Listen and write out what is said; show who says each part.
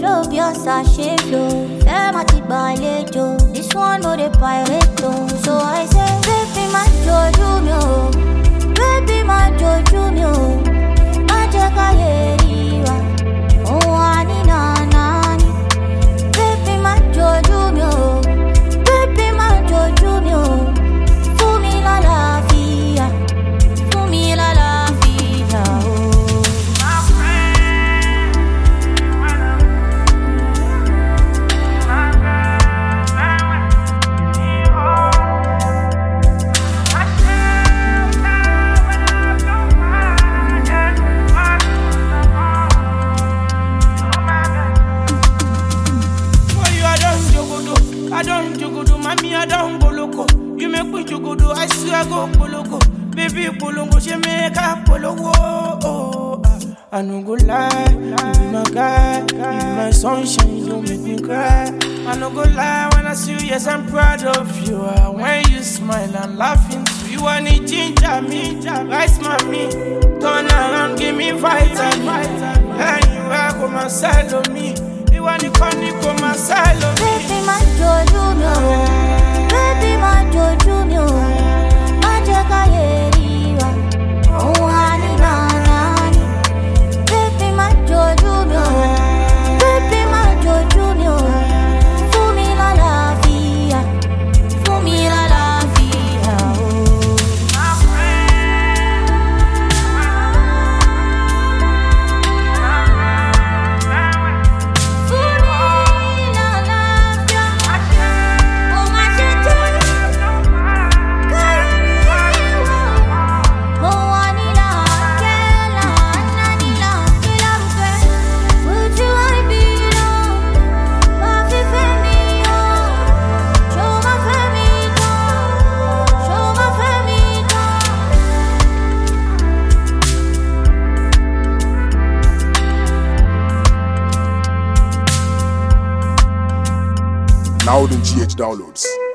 Speaker 1: flow bí ọ̀sà ṣe flow. Fẹ́ máa ti gbàlejò. This one no dey pirate o. So I say, baby má jojú mi o. Baby má jojú mi o. Má jẹ́ ká yé rí wa. Òun wà ní nànà ni. Baby má jojú mi o. Baby má jojú mi o. Fún mi lálàáfíà. Fún mi lálàáfíà o.
Speaker 2: For you, I don't jogodo, I don't jogodo, mommy, I don't go loco. You make me jogodo, I swear I go poloko. Baby, polongo, she make a pologo. Oh, ah. I no go lie, you be my guy, you be my sunshine, you don't make me cry. I no go lie when I see you, yes, I'm proud of you. Ah, When you smile, I'm laughing too. You want it, ginger me, rice mommy. Turn around, give me vitamin. And you are come and sell on me. You want the funny, come and sell on me.
Speaker 1: Baby má jojú mi o. Baby má jojú mi o. Má jẹ́ ká yé rí wa. Òun wà ní nànà ni. Baby má jojú mi o. Baby má jojú mi o. Fún mi lálàáfíà. Fún mi lálàáfíà o. Fún mi lálàáfíà. Ó má ṣe jẹ́ kárí rí wa. Mo wà ní làákẹ́ làánà ní làákẹ́ làákẹ́. Ojú àìbí lọ, máa fi fẹ́ mi yọ. Ṣó máa fẹ́ mi tán? Ṣó máa fẹ́ mi tán?
Speaker 3: Now the GH downloads.